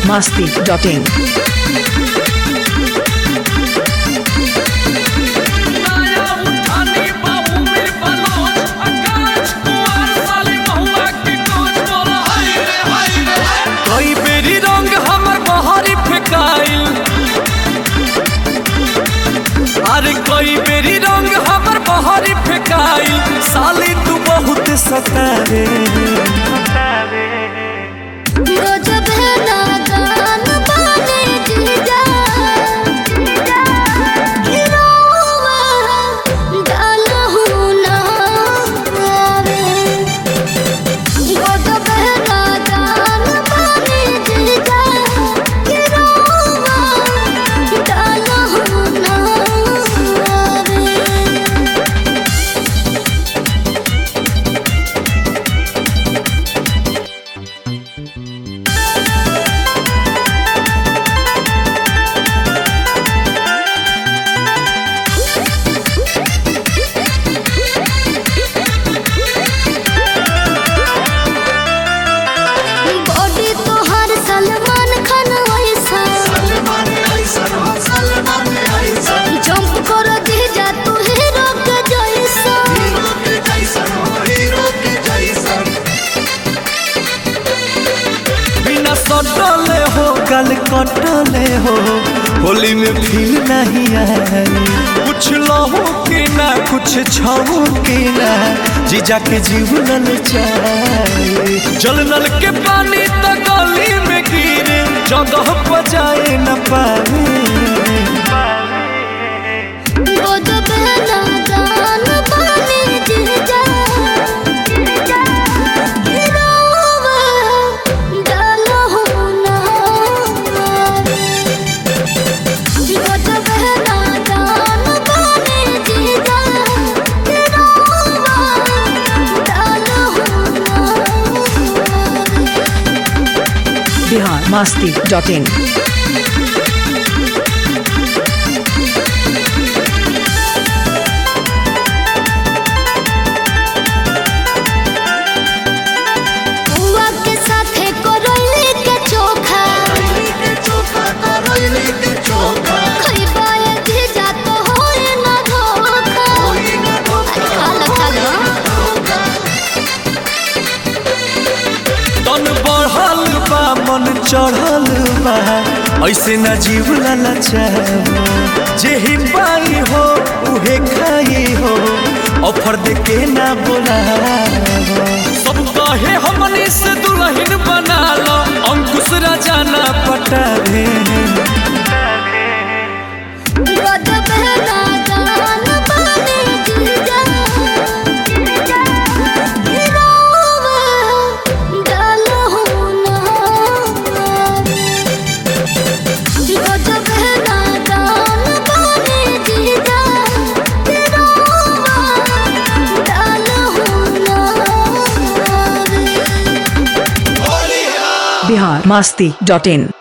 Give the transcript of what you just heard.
masti.in. कई बेरी रंग हमर बहरी फेकाइल अरे कई बेरी रंग हमर बहरी फेकाइल साली तू बहुत सतारे गजब है नादान बाने जीजा गिरोवा डालहु ना आवे गजब है नादान बाने जीजा गिरोवा डालहु ना आवे बॉडी तोहर सलमान खान वैसा जंप कर दे जा तू हीरो के जैसा बिना सटले हो गल कटले हो होली में फील नहीं आई कुछ लहो के ना कुछ छहो के ना जीजा के जीवन चाहे जल नल के पानी तो गली में गिरे जगह पर जाए न पाए गजब है नादान बाने जीजा गिरोवा डालहु ना आवे। गजब है नादान बाने जीजा गिरोवा डालहु ना आवे। Bihar masti.in. बुआ के साथे करैली के चोखा खइबा एक जा तो होए ना धोखा अरे खा लो खा लो तन बढ़ल बा मन चढ़ल बा ऐसे न जीव ललचाओ जे ही पाई हो उहे खाई हो ऑफर दे के ना बोलाओ सब कहे हमनी से दुल्हन बना लो अंकुश राजा ना पटावे गजब है नादान बाने जीजा गिरोवा डालहु ना आवे। गजब है नादान बाने जीजा गिरोवा डालहु ना आवे। Bihar masti.in.